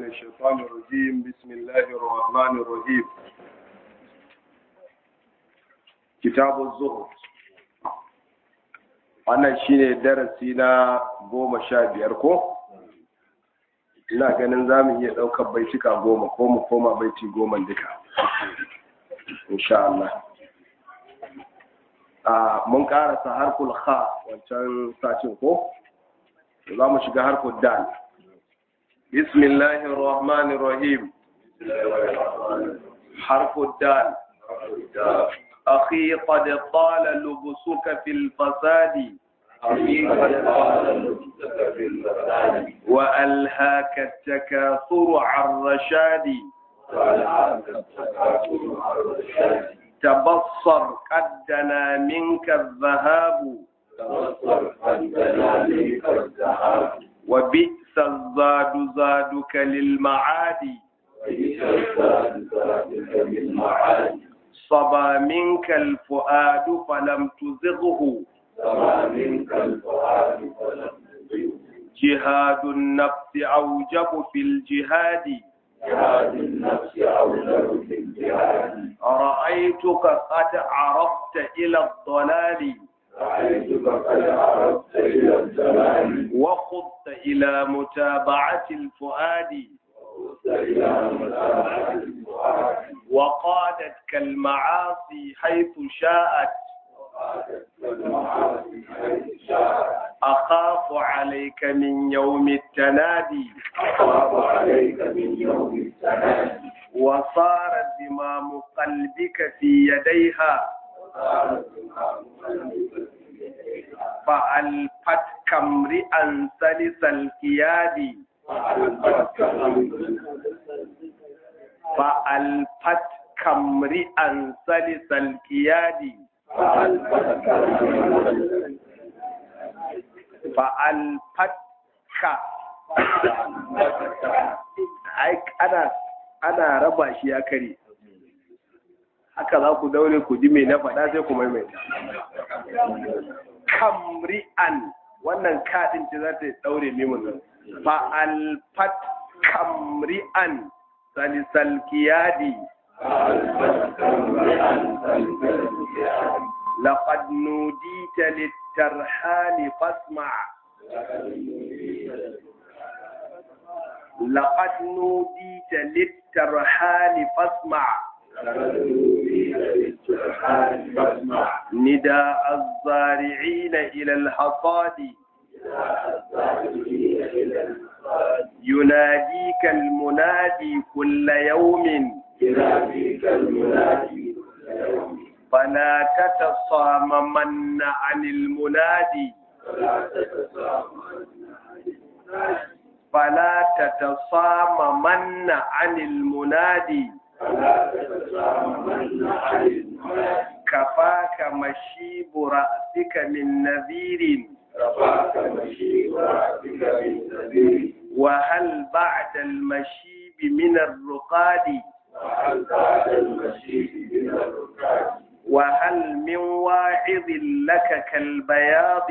الشيطان الرجيم بسم الله الرحمن الرحيم كتاب الزهد wannan shine darasi na goma sha biyar ko ina ganin za mu iya ɗaukar baitika goma ko mu koma baiti goma duka insha Allah mun karasa harkul kha wancan sacin ko za mu shiga harkul dal bismillahir rahmanir rahim harkul dal أخي قد طال لبسك في الفساد وألهاك التكاثر عن رشاد تبصر قد دنا منك الذهاب وبئس الزاد زادك للمعاد صبا منك الفؤاد فلم تزغه جهاد النفس أوجب في الجهاد جهاد النفس أولى في الجهاد رأيتك قد عرفت إلى الضلال رأيتك قد عرفت إلى الزمان وخضت إلى متابعة الفؤاد وخذت إلى متابعة الفؤاد وقادتك المعاصي حيث شاءت وقادت المعاصي حيث شاءت أخاف عليك من يوم التنادي أخاف عليك من يوم التنادي وصار زمام قلبك في يديها وصارت زمام قلبك في يديها فألفتك امرئا سلس الكياد فألفتك أمر فألفتك امرئا سلس الكياد فألفتك أمر fa'alfatka ai ana ana raba shi ya kare haka za ku daure ku ji mai na faɗa sai ku maimaita kamri'an wannan kaɗin ce za ta daure mimun fa'alfat kamri'an salisal kiyadi فألفتك امرئا سلس الكياد لقد نوديت للترحال فاسمع لقد نوديت للترحال فاسمع نداء الزارعين إلى الحصاد يناديك المنادي كل يوم فلا تتصاممن عن المنادي فلا تتصاممن عن المنادي كفاك مشيب رأسك من نذير وهل بعد المشيب من الرقاد وهل من واعظ لك كالبياض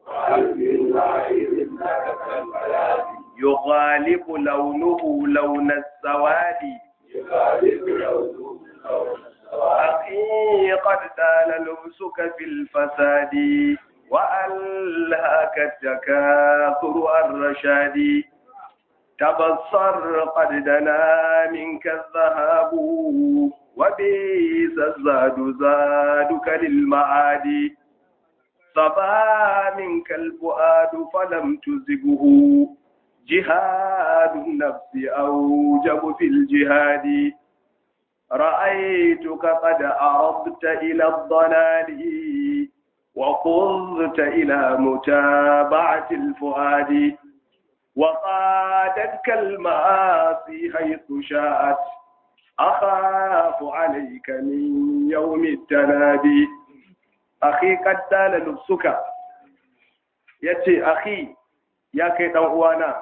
يغالب لونه لون السواد أخي قد دال لبسك في الفساد وألهاك التكاثر الرشاد تبصر قد دنا منك الذهاب وبئس الزاد زادك للمعاد صبا منك الفؤاد فلم تزغه جهاد النفس أوجب في الجهاد رأيتك قد أرضت إلى الضلال وقضت إلى متابعة الفؤاد وقادتك المآسي حيث شاءت أخاف عليك من يوم التنادي أخي قد دال لبسك يتي أخي يا كي أوانا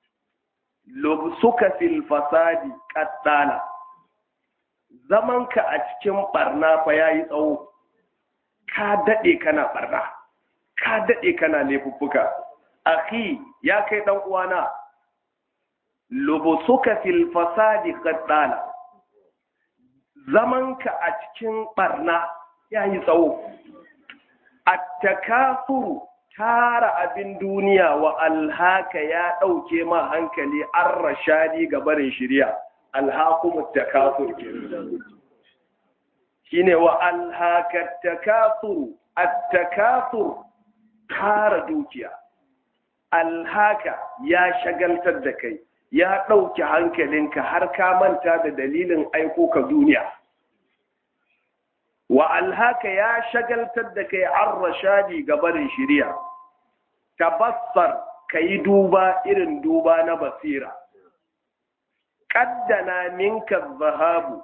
لبسك في الفساد قد دال zamanka a cikin barna fa yayi tsawo ka daɗe kana barna ka daɗe kana laifuffuka akhi ya kai dan uwana lubusuka fil fasadi qaddala zamanka a cikin barna yayi tsawo at-takafuru tara abin duniya wa alhaka ya ɗauke ma hankali an rashadi ga barin shirya alhakumut takafur shine wa alhaka takafur at-takafur tara dukiya alhaka ya shagaltar da kai ya ɗauke hankalinka har ka manta da dalilin aiko ka duniya wa alhaka ya shagaltar da kai an rashadi ga barin shirya tabassar ka yi duba irin duba na basira ƙaddana minka zahabu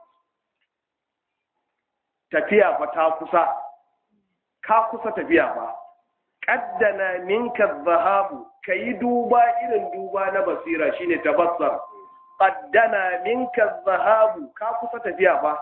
tafiya fa ta kusa ka kusa tafiya fa ƙaddana minka zahabu ka yi duba irin duba na basira shine tabassar ƙaddana minka zahabu ka kusa tafiya fa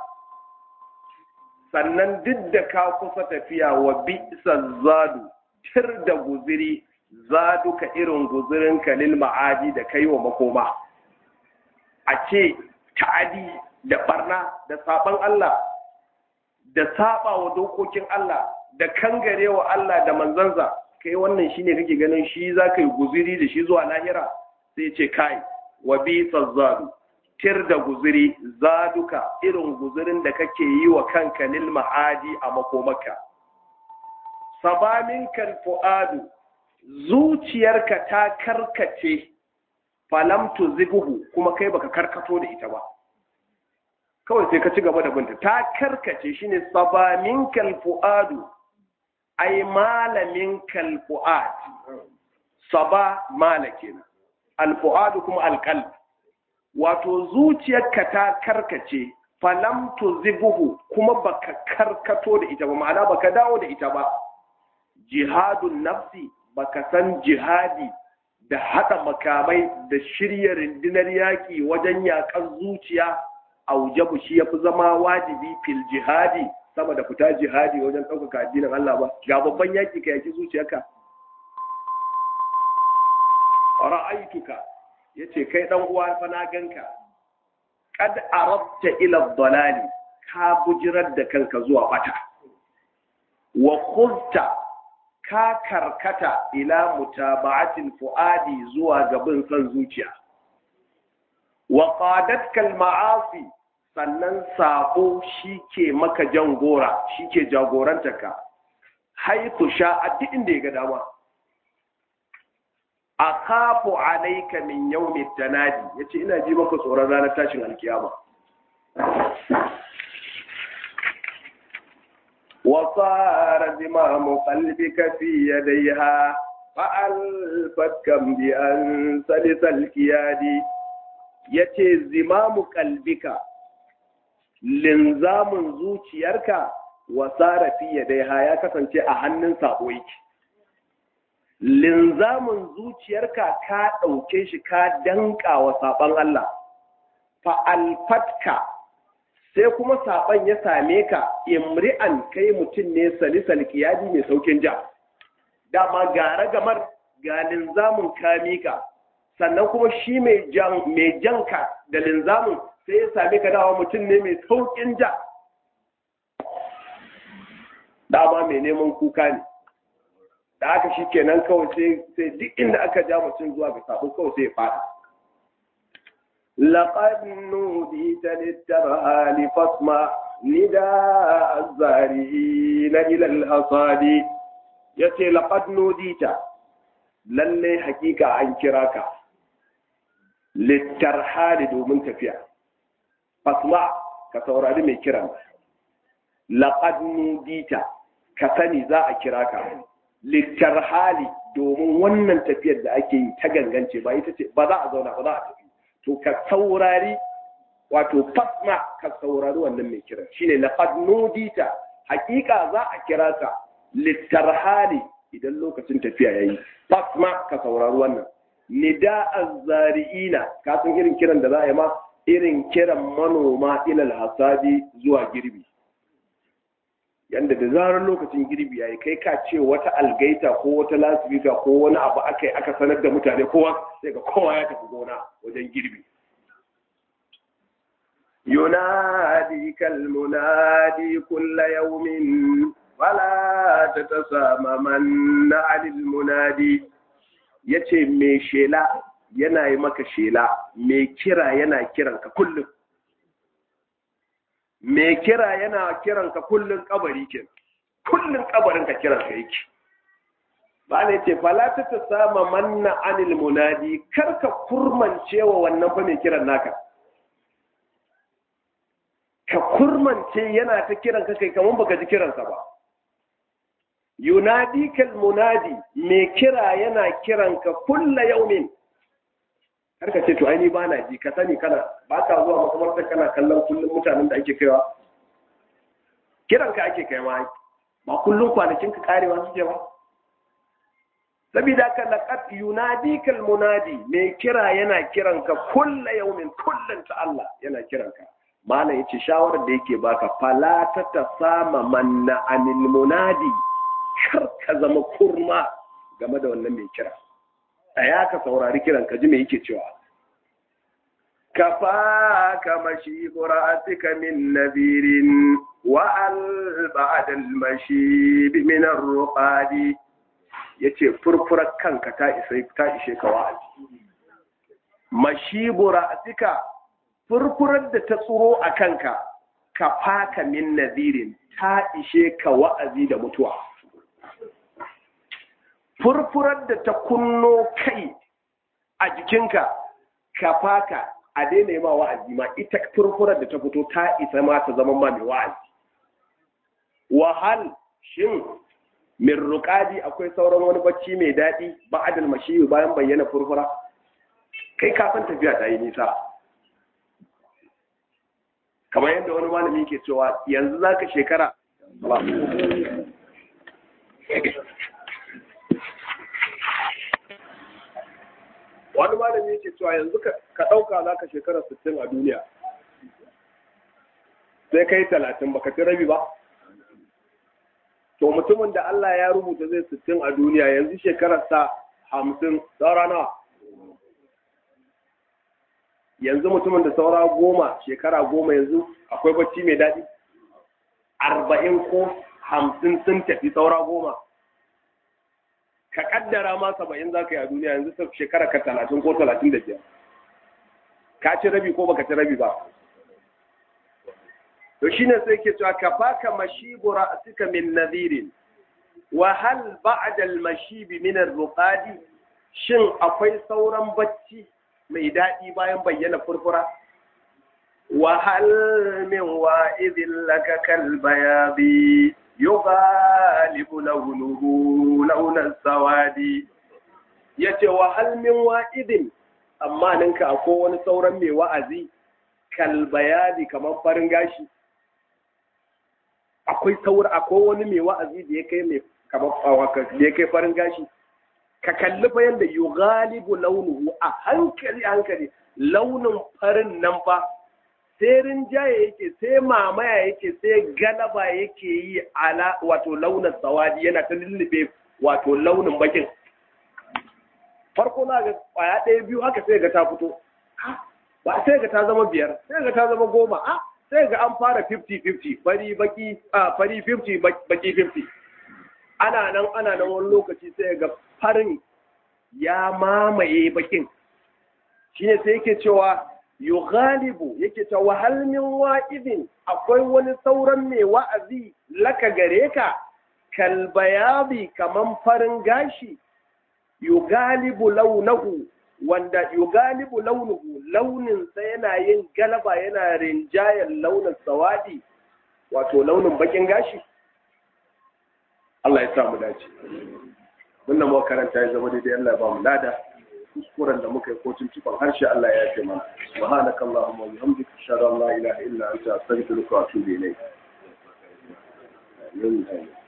sannan duk da ka kusa tafiya wa bi'sa zadu tir da guziri zaduka irin guzirin kalil ma'adi da kai wa makoma a ce ta'adi da barna da saban Allah da saba wa dokokin Allah da kangare wa Allah da manzansa kai wannan shine kake ganin shi za ka yi guziri da shi zuwa lahira sai ce kai wa bi'sa zadu tir da guziri zaduka irin guzirin da kake yi wa kanka lil ma'adi a makomaka sabamin fu'adu zuciyarka ta karkace falam tuziguhu kuma kai baka karkato da ita ba kawai sai ka ci gaba da binta ta karkace shine sabamin fu'adu ai malamin fu'ad saba mala kenan al-fu'adu kuma al-qalb wato zuciyarka ta karkace falam tuzibuhu kuma baka karkato da ita ba ma'ana baka dawo da ita ba jihadun nafsi baka san jihadi da haɗa makamai da shirya rundunar yaƙi wajen yaƙar zuciya a wujabu shi ya fi zama wajibi fil jihadi sama da fita jihadi wajen ɗaukaka addinin Allah ba ga babban yaƙi ka yaƙi zuciyarka ra'aituka yace kai dan uwa fa na ganka kad arabta ila dalali ka bujirar da kanka zuwa bata wa khulta ka karkata ila mutaba'atil fuadi zuwa gaban san zuciya wa qadatka al ma'asi sannan sako shike maka jangora shike jagorantaka haitu sha'a duk inda ya ga dama akhafu alayka min yawmi tanadi yace ina ji maka tsoron ranar tashin alkiyama wa sara zimamu qalbika fi yadayha fa alfatkam bi an salisal kiyadi yace zimamu qalbika linzamun zuciyarka wa sara fi yadayha ya kasance a hannun sabo yake linzamin zuciyarka ka ɗauke shi ka danka wa saɓon Allah, fa'alfatka sai kuma saɓon ya same ka imri'an kai mutum ne salisal kiyadi mai saukin ja, dama gara gamar ga linzamin ka mika, sannan kuma shi mai janka da linzamin sai ya same ka dawa mutum ne mai saukin ja, dama mai neman kuka ne. da aka shi kenan kawai sai duk inda aka ja mutum zuwa ga sabo kawai sai ya fada laqad nudita litarhali fasma nida az-zari'ina ila al-hasadi yace laqad nudita lalle hakika an kira ka litarhali domin tafiya fasma ka saurari mai kiran laqad nudita ka sani za a kira ka littar hali domin wannan tafiyar da ake yi ta gangance ba ita ce ba za a zauna ba za a tafi to ka saurari wato fasma ka saurari wannan mai kiran shine laqad nudita hakika za a kira ka littar hali idan lokacin tafiya yayi fasma ka saurari wannan nida azzari'ina ka san irin kiran da za a yi ma irin kiran manoma ilal hasadi zuwa girbi yanda da zarar lokacin girbi yayi kai ka ce wata algaita ko wata lasifika ko wani abu aka yi aka sanar da mutane kowa sai ga kowa ya tafi gona wajen girbi yunadi kal munadi kulla yawmin fala tatasamaman anil munadi yace me shela yana yi maka shela me kira yana kiranka kullum me kira yana kiran ka kullun kabari ke kullun kabarin ka kiran ka yake ba ne ce fala ta ta sama manna anil munadi kar ka kurmance wa wannan fa mai kiran naka ka kurmance yana ta kiran ka kai kaman baka ji kiransa ba yunadi kal munadi me kira yana kiran ka kulla yaumin har ka ce to ai ni ba na ji ka sani kana ba ka zuwa makamartar kana kallon kullum mutanen da ake kaiwa kiran ka ake kaiwa ba kullum kwanakin ka karewa suke ba saboda ka laqad yunadikal munadi mai kira yana kiran ka kulla yaumin kullun ta Allah yana kiran ka malam yace shawarar da yake baka fala ta tasama manna anil munadi kar ka zama kurma game da wannan mai kira tsaya ka saurari kiran ka ji me yake cewa kafa kama shi bura'atika min nabirin wa al ba'da al mashi min ar-ruqadi yace furfurar kanka ta isa ta ishe ka wa'azi mashi bura'atika furfurar da ta tsuro a kanka kafa ka min nabirin ta ishe ka wa'azi da mutuwa furfurar da ta kunno kai a jikinka ka faka a daina ma wa'azi ma ita furfurar da ta fito ta isa ma ta zama ma mai wa'azi wahal shin min ruqadi akwai sauran wani bacci mai daɗi ba adal mashi bayan bayyana furfura kai ka san tafiya ta yi nisa kamar yadda wani malami ke cewa yanzu zaka shekara wani malami yake cewa yanzu ka ɗauka za ka shekara 60 a duniya sai kai talatin baka ci rabi ba to mutumin da Allah ya rubuta zai 60 a duniya yanzu shekararsa hamsin saura nawa yanzu mutumin da saura goma shekara goma yanzu akwai bacci mai daɗi arba'in ko hamsin sun tafi saura goma ka kaddara ma saba'in za ka yi a duniya yanzu ta shekara ka talatin ko talatin da biyar ka ci rabi ko baka ci rabi ba to shine sai ke cewa ka faka mashibu ra'sika min nadirin wa hal ba'da al mashibi min ar ruqadi shin akwai sauran bacci mai daɗi bayan bayyana furfura wa hal min wa'idin laka kal bayadi yughalibu launuhu launan sawadi yace wa hal min wa'idin amma ninka akwai wani sauran mai wa'azi kal bayadi kamar farin gashi akwai saura akwai wani mai wa'azi da ya kai mai kamar da ya kai farin gashi ka kalli fa yanda yughalibu launuhu a hankali hankali launin farin nan fa sai rinjaye yake sai mamaya yake sai galaba yake yi ala wato launin sawadi yana ta lullube wato launin bakin farko na ga kwaya ɗaya biyu haka sai ga ta fito ba sai ga ta zama biyar sai ga ta zama goma a sai ga an fara 50-50 fari baki a fari 50 baki 50 ana nan ana nan wani lokaci sai ga farin ya mamaye bakin shine sai yake cewa yughalibu yake ta wahal min wa'idin akwai wani sauran mai wa'azi laka gare ka kal bayadi kaman farin gashi yugalibu launahu wanda yugalibu launuhu launin sa yana yin galaba yana rinjayen launin sawadi wato launin bakin gashi Allah ya sa mu dace wannan mu karanta ya zama daidai Allah ya ba mu lada kuskuren da muka yi ko tuntuban harshe Allah ya ce mana subhanakallahumma wa bihamdika ashhadu an la ilaha illa anta astaghfiruka wa atubu ilayk